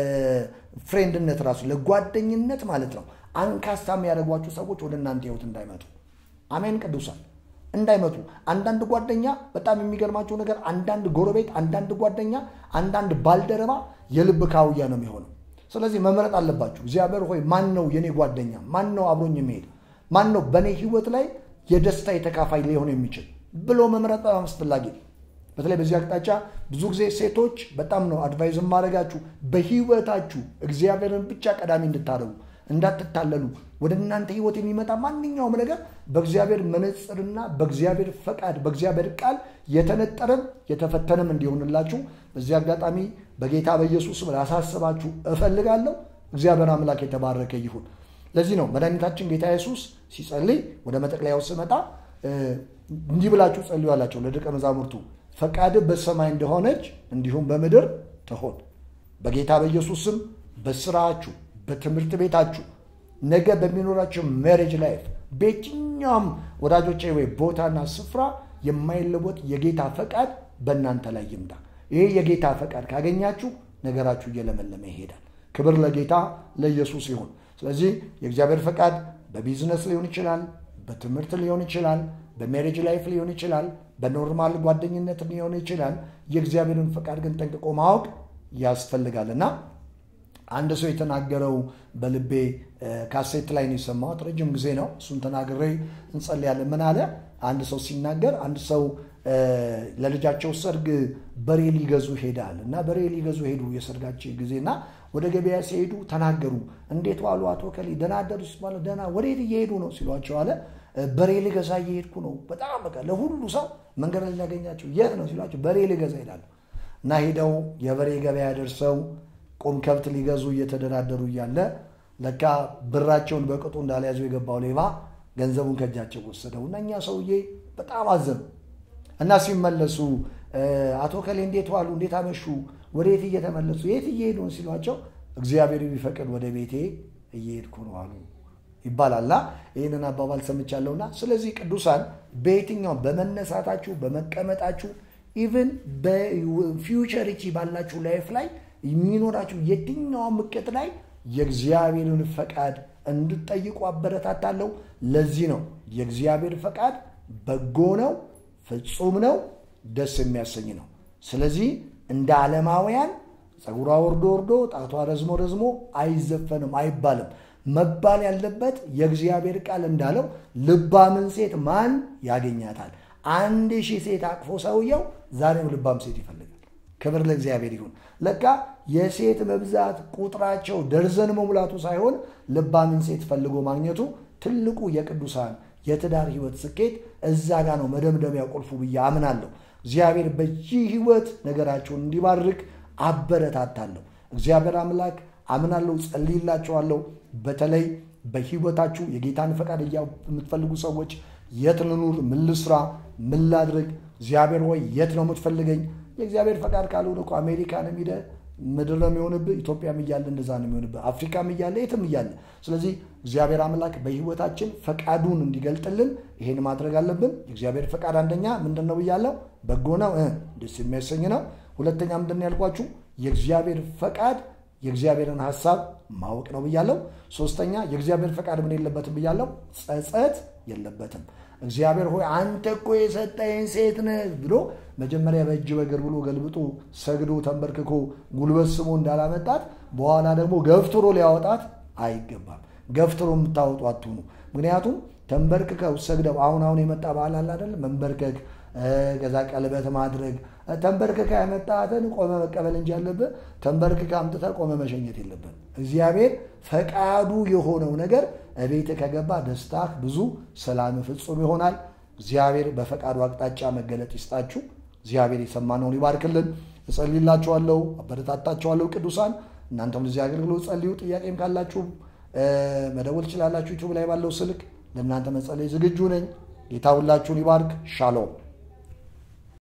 ፍሬንድነት ራሱ ለጓደኝነት ማለት ነው አንካሳ የሚያደርጓችሁ ሰዎች ወደ እናንተ ህይወት እንዳይመጡ አሜን። ቅዱሳን እንዳይመጡ። አንዳንድ ጓደኛ በጣም የሚገርማቸው ነገር አንዳንድ ጎረቤት፣ አንዳንድ ጓደኛ፣ አንዳንድ ባልደረባ የልብ ካውያ ነው የሚሆነው። ስለዚህ መምረጥ አለባችሁ። እግዚአብሔር ሆይ ማን ነው የኔ ጓደኛ? ማን ነው አብሮኝ የሚሄድ? ማን ነው በእኔ ህይወት ላይ የደስታ የተካፋይ ሊሆን የሚችል ብሎ መምረጥ በጣም አስፈላጊ ነው። በተለይ በዚህ አቅጣጫ ብዙ ጊዜ ሴቶች በጣም ነው አድቫይዝ ማድረጋችሁ በህይወታችሁ እግዚአብሔርን ብቻ ቀዳሚ እንድታደርጉ እንዳትታለሉ ወደ እናንተ ህይወት የሚመጣ ማንኛውም ነገር በእግዚአብሔር መነጽርና በእግዚአብሔር ፈቃድ በእግዚአብሔር ቃል የተነጠረም የተፈተነም እንዲሆንላችሁ በዚህ አጋጣሚ በጌታ በኢየሱስ ላሳስባችሁ እፈልጋለሁ። እግዚአብሔር አምላክ የተባረከ ይሁን። ለዚህ ነው መድኃኒታችን ጌታ ኢየሱስ ሲጸልይ ወደ መጠቅለያው ስመጣ እንዲህ ብላችሁ ጸልዩ አላቸው ለደቀ መዛሙርቱ ፈቃድ በሰማይ እንደሆነች እንዲሁም በምድር ትሆን። በጌታ በኢየሱስ ስም በስራችሁ በትምህርት ቤታችሁ ነገ በሚኖራቸው ሜሬጅ ላይፍ በየትኛውም ወዳጆቼ ወይ ቦታና ስፍራ የማይለወጥ የጌታ ፈቃድ በእናንተ ላይ ይምጣ። ይሄ የጌታ ፈቃድ ካገኛችሁ ነገራችሁ እየለመለመ ይሄዳል። ክብር ለጌታ ለኢየሱስ ይሁን። ስለዚህ የእግዚአብሔር ፈቃድ በቢዝነስ ሊሆን ይችላል፣ በትምህርት ሊሆን ይችላል፣ በሜሬጅ ላይፍ ሊሆን ይችላል፣ በኖርማል ጓደኝነት ሊሆን ይችላል። የእግዚአብሔርን ፈቃድ ግን ጠንቅቆ ማወቅ ያስፈልጋል እና አንድ ሰው የተናገረው በልቤ ካሴት ላይ ነው የሰማሁት። ረጅም ጊዜ ነው። እሱን ተናግሬ እንጸልያለን። ምን አለ? አንድ ሰው ሲናገር አንድ ሰው ለልጃቸው ሰርግ በሬ ሊገዙ ሄዳል እና በሬ ሊገዙ ሄዱ የሰርጋቸው ጊዜና ወደ ገበያ ሲሄዱ ተናገሩ። እንዴት ዋሉ አቶ ከሌ ደህና አደሩ ሲባሉ ደህና ወዴት እየሄዱ ነው ሲሏቸው አለ በሬ ልገዛ እየሄድኩ ነው። በጣም በቃ ለሁሉ ሰው መንገድ ላይ ሊያገኛቸው የት ነው ሲሏቸው በሬ ልገዛ ይላሉ እና ሄደው የበሬ ገበያ ደርሰው ቁም ከብት ሊገዙ እየተደራደሩ እያለ ለካ ብራቸውን በቅጡ እንዳልያዙ የገባው ሌባ ገንዘቡን ከእጃቸው ወሰደው እና እኛ ሰውዬ በጣም አዘኑ እና ሲመለሱ አቶ ከሌ እንዴት ዋሉ? እንዴት አመሹ? ወደ የት እየተመለሱ የት እየሄዱ ሲሏቸው እግዚአብሔር ቢፈቅድ ወደ ቤቴ እየሄድኩ ነው አሉ ይባላልና ይህንን አባባል ሰምቻለሁና ስለዚህ ቅዱሳን በየትኛውም በመነሳታችሁ በመቀመጣችሁ ኢቭን በፊውቸሪቲ ባላችሁ ላይፍ ላይ የሚኖራችሁ የትኛውም እቅድ ላይ የእግዚአብሔርን ፈቃድ እንድጠይቁ አበረታታለሁ። ለዚህ ነው የእግዚአብሔር ፈቃድ በጎ ነው፣ ፍጹም ነው፣ ደስ የሚያሰኝ ነው። ስለዚህ እንደ ዓለማውያን ፀጉሯ ወርዶ ወርዶ ጣቷ ረዝሞ ረዝሞ አይዘፈንም አይባልም። መባል ያለበት የእግዚአብሔር ቃል እንዳለው ልባምን ሴት ማን ያገኛታል? አንድ ሺህ ሴት አቅፎ ሰውየው ዛሬም ልባም ሴት ይፈልጋል። ክብር ለእግዚአብሔር ይሁን። ለካ የሴት መብዛት ቁጥራቸው ደርዘን መሙላቱ ሳይሆን ልባምን ሴት ፈልጎ ማግኘቱ ትልቁ የቅዱሳን የትዳር ህይወት ስኬት እዛ ጋ ነው መደምደሚያ ቁልፉ ብዬ አምናለሁ። እግዚአብሔር በዚህ ህይወት ነገራቸውን እንዲባርክ አበረታታለሁ። እግዚአብሔር አምላክ አምናለሁ፣ ጸልይላቸዋለሁ። በተለይ በህይወታችሁ የጌታን ፈቃድ የምትፈልጉ ሰዎች የት ልኑር? ምን ልስራ? ምን ላድርግ? እግዚአብሔር ሆይ የት ነው የምትፈልገኝ? የእግዚአብሔር ፈቃድ ካልሆነ እኮ አሜሪካንም ሄደ ምድር ነው የሚሆንብህ። ኢትዮጵያም እያለ እንደዛ ነው የሚሆንብህ። አፍሪካም እያለ የትም እያለ። ስለዚህ እግዚአብሔር አምላክ በህይወታችን ፈቃዱን እንዲገልጥልን ይሄን ማድረግ አለብን። የእግዚአብሔር ፈቃድ አንደኛ ምንድን ነው ብያለሁ? በጎ ነው፣ ደስ የሚያሰኝ ነው። ሁለተኛ ምንድን ነው ያልኳችሁ? የእግዚአብሔር ፈቃድ የእግዚአብሔርን ሀሳብ ማወቅ ነው ብያለው። ሶስተኛ የእግዚአብሔር ፈቃድ ምን የለበትም ብያለው፣ ጸጸት የለበትም። እግዚአብሔር ሆይ አንተ እኮ የሰጠኝ ሴት ነህ ብሎ መጀመሪያ በእጅ በእግር ብሎ ገልብጦ ሰግዶ ተንበርክኮ ጉልበት ስሞ እንዳላመጣት በኋላ ደግሞ ገፍትሮ ሊያወጣት አይገባም። ገፍትሮ የምታወጡ አትሁኑ። ምክንያቱም ተንበርክከው ሰግደው አሁን አሁን የመጣ ባህል አለ አይደለም፣ መንበርከክ ከዛ ቀለበት ማድረግ ተንበርክካ ያመጣትን ቆመ መቀበል እንጂ ያለብህ ተንበርክካ አምጥተህ ቆመ መሸኘት የለብን። እግዚአብሔር ፈቃዱ የሆነው ነገር እቤት ከገባ ደስታህ ብዙ፣ ሰላም ፍጹም ይሆናል። እግዚአብሔር በፈቃዱ አቅጣጫ መገለጥ ይስጣችሁ። እግዚአብሔር የሰማነውን ይባርክልን። እጸልይላችኋለሁ፣ አበረታታችኋለሁ። ቅዱሳን እናንተም ለዚህ አገልግሎት ጸልዩ። ጥያቄም ካላችሁ መደወል ትችላላችሁ። ዩቱብ ላይ ባለው ስልክ ለእናንተ መጸለይ ዝግጁ ነኝ። ጌታ ሁላችሁን ይባርክ። ሻሎም